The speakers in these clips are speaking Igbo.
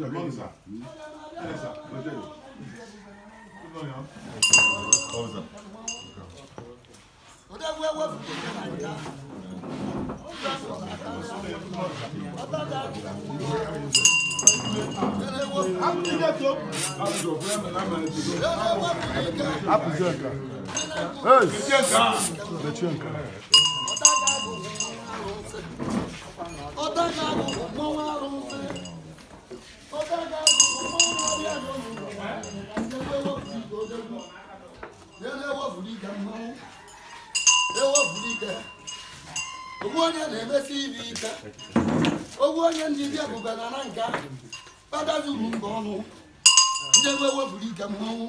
odegwu ewepụrụ ya na nke a. Hapụzie nke a. Hey! Mechie nke a. Ọdaga bụ mmọnwụ arụsị. Ọdaga bụ mmọnwụ arụsị. Ya na-ewepụrụ ike mmanwụ. Ewepụrụ ike. Ogbu onye na-emesi ibe ike. Ogbu onye ndị bịa bụgara na nka. Kpata zuru mba ọnụ. Ndị egwu ewepụrụ ike mmanwụ.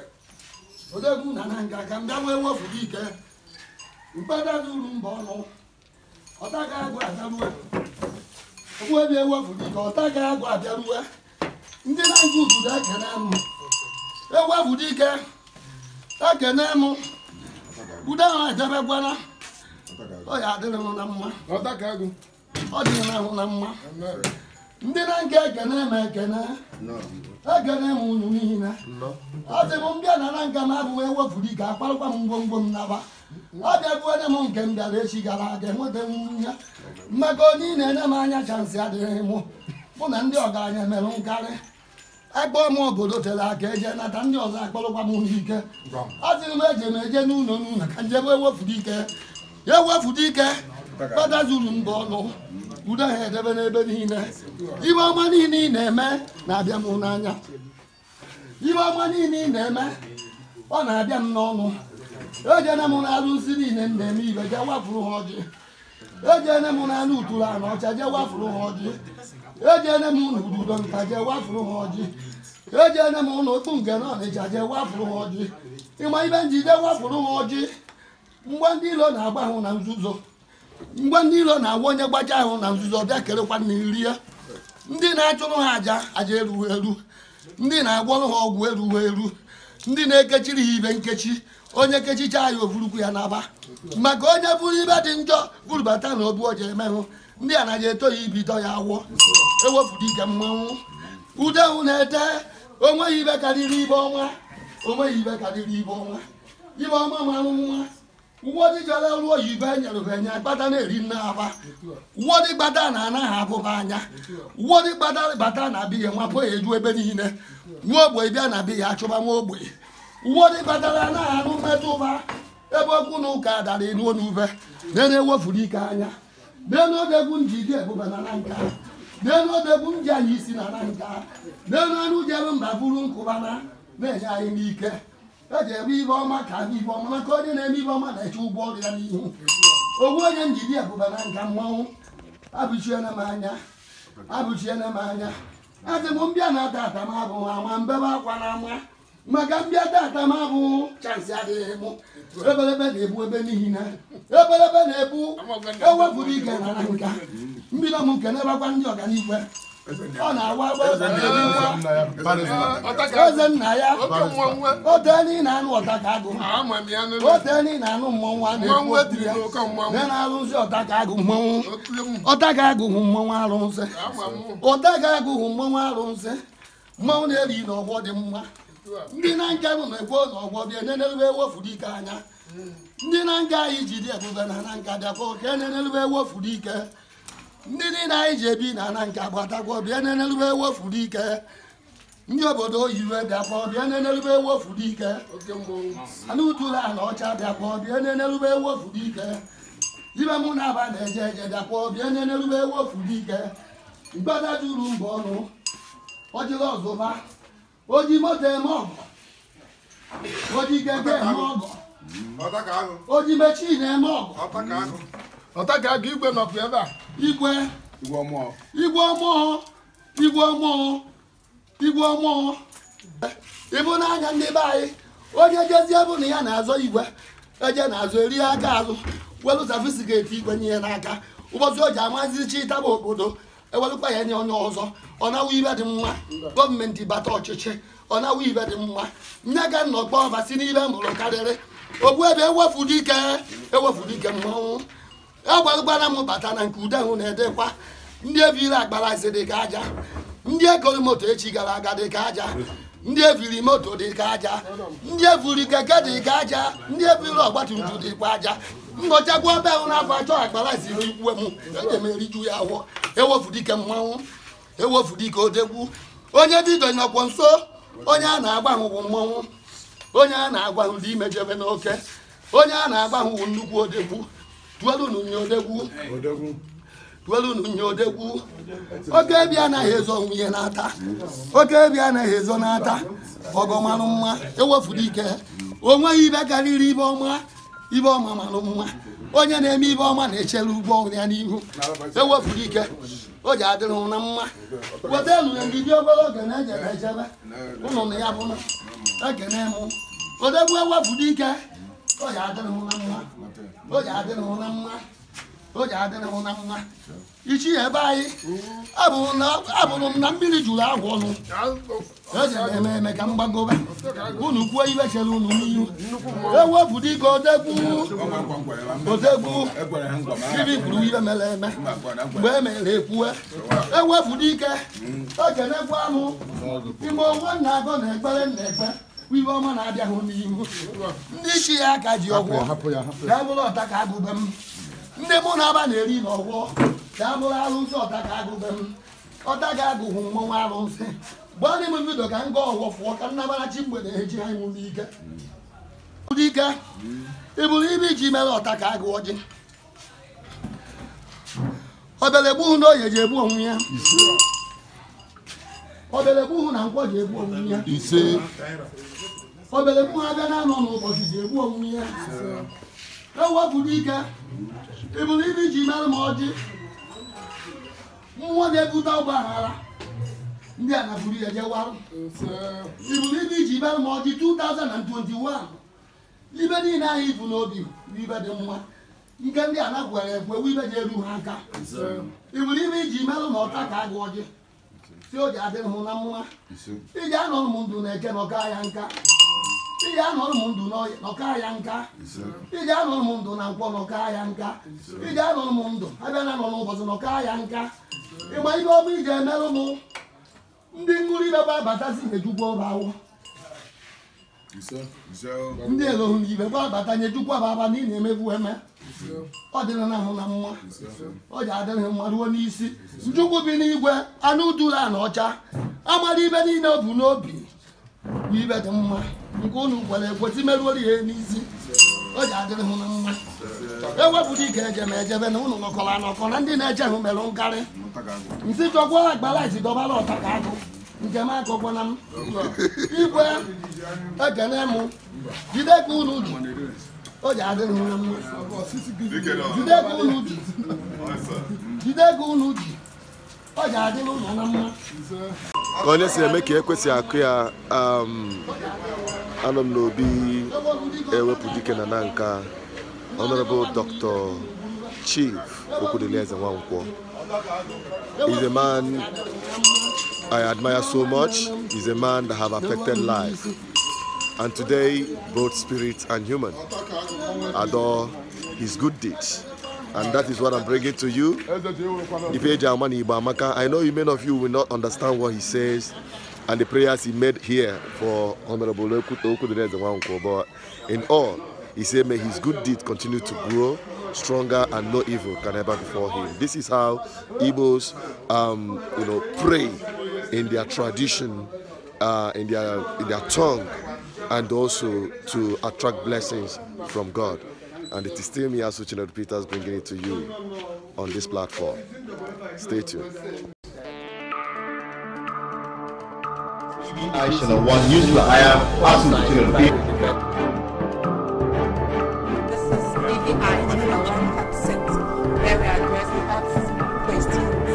Odegwu na na nka ka m bịa wee wepụrụ ike. Mkpata zuru mba ọnụ. Ọtaga agwụ abịaruwe. Ogbu ebe ewepụrụ ike ọtaga agwụ abịaruwe. Ndị na-aga ududo ekene m. Ewepụrụ ike. Ekene m. Udo ahụ edebekwana. Ọ ya adịrị m na mma. Ọ dị na ahụ na mma. Ndị na nke ekene m ekene. Ekene m unu niile. Ọ sị m mbịa na na nke m abụghị ewepụrụ ike akparụkwa m ngwongwo m naba. Ọ bịabuone m nke m bịara echi gara aga enweta m nwunye. Mmekọ onye ị na-enye m anya chansị adịghị mụ. Mụ na ndị ọgaranya mere nkarị. Akpọọ m obodo tere aka eje nata ndị ọzọ akpọrọkwa m n'ike. Ọ sịrị m eje m eje n'ụlọ n'ụlọ ka njebe ewepụrụ ike. Ya ewepụrụ ike. Kpata zuru mba ọnụ. Udo ha edebe n'ebe niile. Ibe ọma niile ị na-eme na-abịa m n'anya. Ibe ọma niile ị na-eme ọ na-abịa m n'ọnụ. Ejene m na-arụsi niile m na-eme ibe jee wafuru ha ọjị. Ejene m na anụ uturu anụ ọcha jee wafuru ha ọjị. Ejene m n'ududo nka jee wafuru ha ọjị. Ejene m n'okpu nke na ọnịcha jee wafuru ha ọjị. Ịma ibe njide wafuru ha ọjị. Mgbe ndị ilo na-agba ahụ na nzuzo. Mgbe ndị ilo na-agwa onye gbaja ahụ na nzuzo bịa kerekwa na iri ya. Ndị na-achụrụ ha aja aja erughị eru. Ndị na-agwọrụ ha ọgwụ erughị eru. Ndị na-ekechiri ha ibe nkechi onye kechicha ya ovurukwu ya n'aba maka onye buru ibe dị njọ burubata na obu ọja emehụ ndị a naghị eto ya ibido ya awọ ewepụrụ ike mmanwụ ude hụ na-ete onweghị ibe karịrị ibe ọnwa onweghị ibe karịrị ibe ọnwa ibe ọma marụ nwa ụwọdị jọrọ ọrụ oyibo enyere ha enye gbada na-eri nne aba ụwọdị gbada na anaghị abụba anya ụwọdị gbada bata na biya nwapụ ya eju ebe niile nwa ogbe bịa na biya achụba nwa ogbe ụwọdị batara anaghị anụ mmetụ ụba ebe okwu na ụka dara enuo n'ube na ewefuru ike anya n'elu odegwu njide ebube na na nka n'elu odegwu nji anyị isi na na nka n'elu anụ jere mba buru nkụbana na-enye anyị n'ike eji ebe ibe ọma ka abụ ibe ọma maka onye na-eme ibe ọma na-eche ụgbọ ọrụ ya n'ihu ogwu onye njide ebube na nka mmanwụ abụchiene m anya abụchiene m anya adị m mbịa na ata ata m abụ ama mbebe akwa na ama maka mbịa tata m abụ chansị adịghị mụ ebelebe na-ebu ebe niile ebelebe na-ebu ewepụrụ ike na na nka mbido m nke nebakwa ndị ọganiigwe ọ na-awa agba eze nna ya oteni na-anụ ọta ka agụ oteni na-anụ mmọnwụ a na-ekwu okwu ya na na-arụzi ọta ka agụ mmọnwụ ọta ka agụ hụ mmọnwụ arụsị ọta ka agụ hụ mmọnwụ arụsị mmọnwụ na-eri n'ọgbọ dị mma ndị na nke bụ na-ekwo n'ọgbọ bịa nenelube ewefuru ike anya ndị na nke anyị ji dị ebube na na nka bịakwa ka enenelube ewefuru ike ndị niile anyị ji ebi na na nka gbatakwa bịa nenelube ewefuru ike ndị obodo oyiwe bịakwa bịa nenelube ewefuru ike anụ utula na ọcha bịakwa bịa nenelube ewefuru ike ibe mụ na aba na-eje eje bịakwa bịa nenelube ewefuru ike mgbada juru mba ọnụ ọjịla ọzụba oji moto eme ọgọ oji keke eme ọgọ oji mechin eme ọgọ ọta ka aga igwe nọkwa ebe a igwe igwe ọmụọ igwe ọmụọ igwe ọmụọ ịbụ n'anya ndị be anyị onye jezie bụ na ya na-azọ igwe eje na-azụ eri aka azụ welu safisiketi igwe nye ya n'aka ụbọchị o ji amazi chi taba obodo ewelụkwa ya nye onye ọzọ ọ nawa ibe dị mma gọọmenti bata ọchịchị ọ nawa ibe dị mma nye ga nnọkpọ ọba si n'ibe mụrụ karịrị ogbu ebe ewefuru ike ewefuru ike mmanwụ agwarụgbara m bata na nke ude ahụ na-edekwa ndị ebiri agbara dị ka aja ndị ekori moto echi gara aga dị ka aja ndị eviri moto dị ka aja ndị eviri keke dị ka aja ndị eviri ọgbatumtum dịkwa aja ngọchakwa ebe ahụ n'afọ achọ akpara ziri ikwe m eji m eriju ya ahụ ewefu dike mmanwụ ewefu dike odegwu onye dido nọkwa nso onye a na-agba ahụ bụ mmanwụ onye a na-agwa ahụ dị imejebe n'oke onye a na-agwa ahụ bụ nnukwu odegwu tuelunu nye odegwu tuelunu nye odegwu oke ebi anaghị ezo nwunye n'ata oke ebi anaghị ezo n'ata ọgọmarụ mma ewefuru ike o nweghị ibe karịrị ibe ọma ibe ọma marụ mma onye na-eme ibe ọma na-echere ụgbọ ya n'ihu ewefuru ike o ji adịrị hụ na mma weta nụ ya ndị obere oge na-ejebe ejebe ụnụ na ya bụ na ekene mụ odegwu ewefuru ike o ji adịrị hụ na mma o ji adịrị hụ na mma o ji adịrị hụ na mma ichi ebe anyị abụrụ na- abụrụ m na mmiri juru agwụ ọnụ eji m eme eme ka m gbagobe unu kwuo ibe chere unu n'ihu ewepụ dịka odegwu odegwu ibi kwuru ibe mere eme mgbe e mere ekwue ewepụ dike ekenekwa mụ ime onwe na agọ na ekpere na ekpe ibe ọma na-abịahụ n'ihu ndị isi ya aka ji ọgwụ ka bụrụ ọta ka agụbe m ndị mụ na aba na-eri n'ọgwọ ka a bụrụ arụsị ọta ka agụbe m ọta ga agụhụ mmọnwụ arụsị gbaa n'ime vidio ka m gaa ọgwọ fụọ ka nnabarachi mgbede eji ha nwụ n'ike dike ị bụrụ ibe iji mere ọta ka agụ ọjị obere gbuhu na oye ji egbu onwe ya obere gbuhu na nkwọ ji egbu onwe ya ise obere gbuhu abịa na anọ n'ụbọchị ji egbu onwe ya ewepụrụ ike ị bụrụ ibe iji mere m ọjị mmụọ na-ebute ọgba aghara ndị a na-buru ya jewarụ ị bụrụ ibe iji mere m ọjị 2021 ibe niile ahụ ibu n'obi bụ ibe dị mma nke ndị a nakwere ekwe bụ ibe ji eru ha aka ị bụrụ ibe iji merụ na ọta ka agụ ọjị si o ji adịrị m na mma iji anọrọ m ndụ na eke na ọka ya nka iji anọrọ m ndụ n'ọya- n'ọka ya nka iji anọrọ m ndụ na nkwọ n'ọka ya nka iji anọrọ m ndụ abịa na anọ n'ụbọchị n'ọka ya nka ịgba ihe ọma iji emerụ m ndị ṅụrụ ibe bụ abatazi nyejukwa ọba awụ ndị elohu na ibe bụ abata nyejukwa bụ aba na ị na-emebu eme ọ dịrị na ahụ na mma ọ ji adịrị mma ruo n'isi njukwu bi n'igwe anụ duru na ọcha amara ibe niile o bu n'obi bụ ibe dị mma nke unu kwere ekwesị merụoro ya n'isi o ji adịrị hụ na mma ewepụta ike ejeme ejebe na unu nọkọrọ anọkọ na ndị na-eche hụ merụ nkarị nsị chọkwa agbara isi dọbara ọta ka agụ nke m akọkwana m igwe ekene m jide ka unu ji o ji adịrị hụ na mma jide ka unu ji jide ka unu ji ọ ji adịrị ụlọ na mma ka onye si eme ka ekwesị akụ ya um, anọ m n'obi ewepụ dike na na nka honorable dr chief okwudilieze nwankwọ is a man i admire so much is a man that have affected life and today both spirit and human adore his good deeds and that is what i'm bringing to you Ifeji Amani Igbo Amaka, I know you, many of you will not understand what he says and the prayers he made here for Honorable Okuto Okuduneze Nwankwo, but in all, he said, may his good deed continue to grow stronger and no evil can ever befall him. This is how Igbos, um, you know, pray in their tradition, uh, in their in their tongue, and also to attract blessings from God. And it is still me, Asuchinadu Peters, bringing it to you on this platform. Stay tuned. I Channel One News. I am Asu Channel B. This is BVI Channel One Accent, where we address facts, questions.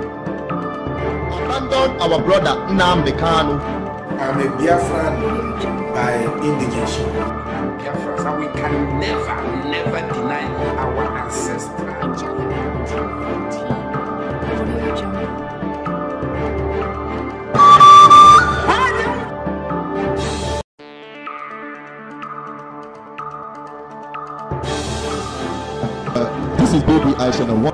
Abandon our brother Nnamdi Kanu. I'm a Biafran by indigenation. Biafrans, and we can never, never deny our ancestral. This is Baby I Channel One.